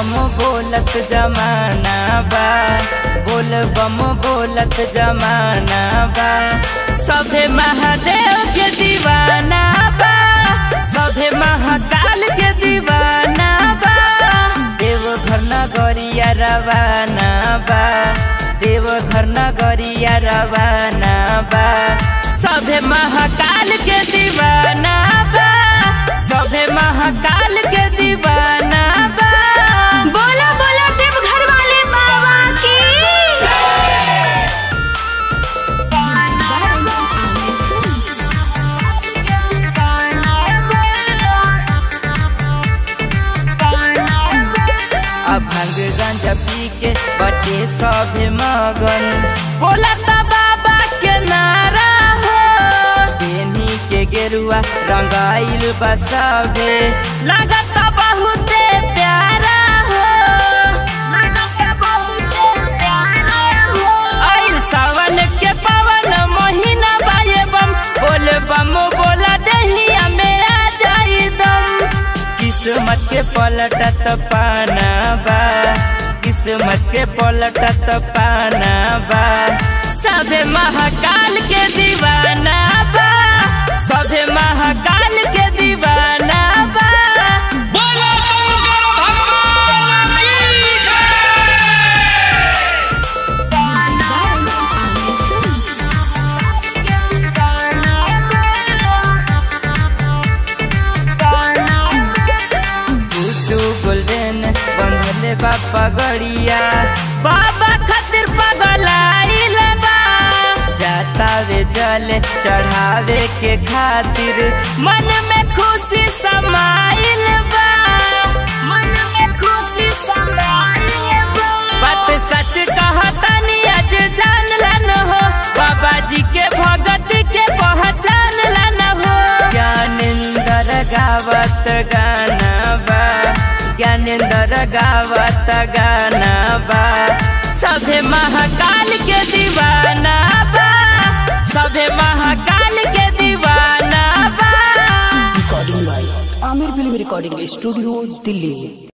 बम बोलत जमाना बा बोल बम बोलत जमाना बा सभे महादेव के दीवाना बा सभे महाकाल के दीवाना बा देवघर नगरिया रवाना बा देवघर नगरिया रवाना बा सभे महाकाल के दीवाना बा सभे महाकाल के दीवाना बा बोला बोला देवघर वाले बाबा की अब भांग गांजा पी के बटे सभे मगन बोला ता बाबा के नारा हो बेनी के गेरुआ रंगाइल बा सभे लगता बहुते प्यारा हो लगता बहुते प्यारा हो आइल सावन के पवन महीना बाये बम बोल बम बोला दहिया में आ जाई दम किस्मत के पलटत पाना बा किस्मत के पलटत पाना बा सभे महाकाल के दीवाना बा सभे महाकाल के दीवाना बा बोलो शंकर भगवान की जय गुड्डू गोल्डन बंधले बापा गड़िया बाबा खातिर पगलाइल बा जाता वे जल चढ़ावे के खातिर मन में खुशी समाइल बा मन में खुशी समाइल बा बात सच कहतनी आज जान लन हो बाबा जी के भगत के पहचान लन हो ज्ञानेंद्र गावत गाना बा ज्ञानेंद्र गावत गाना बा सभे महाकाल के दीवाना बा सभे महाकाल के दीवाना बा recording by Aamir film recording studio Delhi